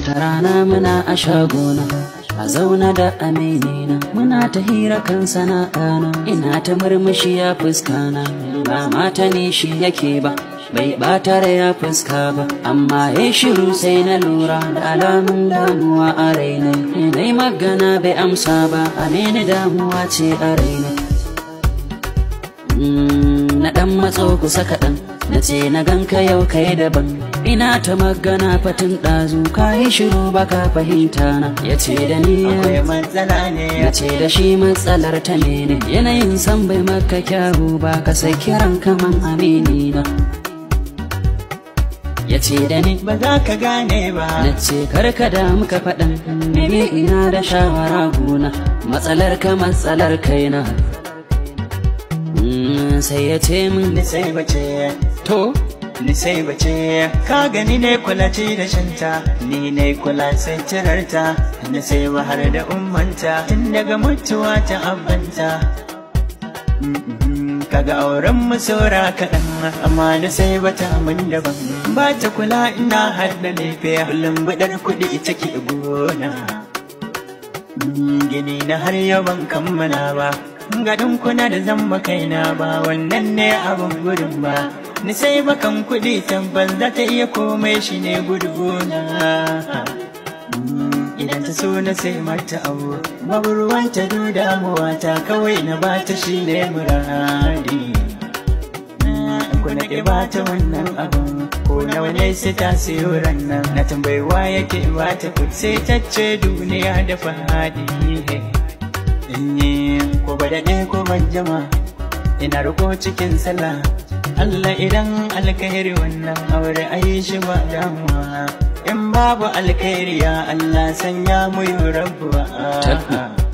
wata rana muna a shagona a zauna da aminina muna ta hira kan sana'ana ina ta murmushi ya fuskana ba mata ne shi yake ba bai bata da ya fuska ba amma ya shiru sai na lura da alamun damuwa a raina dai magana bai amsa ba amini damuwa ce a raina na dan matso kusa kaɗan na ce na ganka yau kai daban ina ta magana fatin ɗazu ka yi shiru baka fahimta na ya ce da ni akwai matsala ne ya ce da shi matsalar ta ne yanayin san bai maka kyawu ba ka sai kiran kaman amini na ya ce da ni ba za ka gane ba na ce karka da muka faɗan ni ina da shawara gona matsalar ka matsalar kaina Mm, sai ya ce min ni sai bace to ni sai bace ka gani ne kula ce da shanta ni ne kula sai cirarta ni sai har da ummanta tun daga mutuwa ta abanta Mm-mm, kaga auren mu saura kaɗan amma ni sai bata mun daban ba ta kula ina hadda lefe kullum baɗar kuɗi ita ke gona Mm, gini na har yau ban kammala ba gadon kuna da zamba kaina ba wannan ne abin gudun ba ni sai bakan kuɗi tabbas za ta iya komai shi ne guduguna idan ta so na sai mata abu babu ruwan ta du damuwa ta kawai na ba ta shi ne muradi kuna ke ba ta wannan abin ko nawa ne sai ta siyo rannan na tambayi yake ba ta sai ta ce duniya da fahadi Inye ko ba daɗe ko ban jama ina riko cikin sallah Allah idan alkhairi wannan aure ayi shi ba damuwa in babu alkhairi ya Allah sanya mu yi rabuwa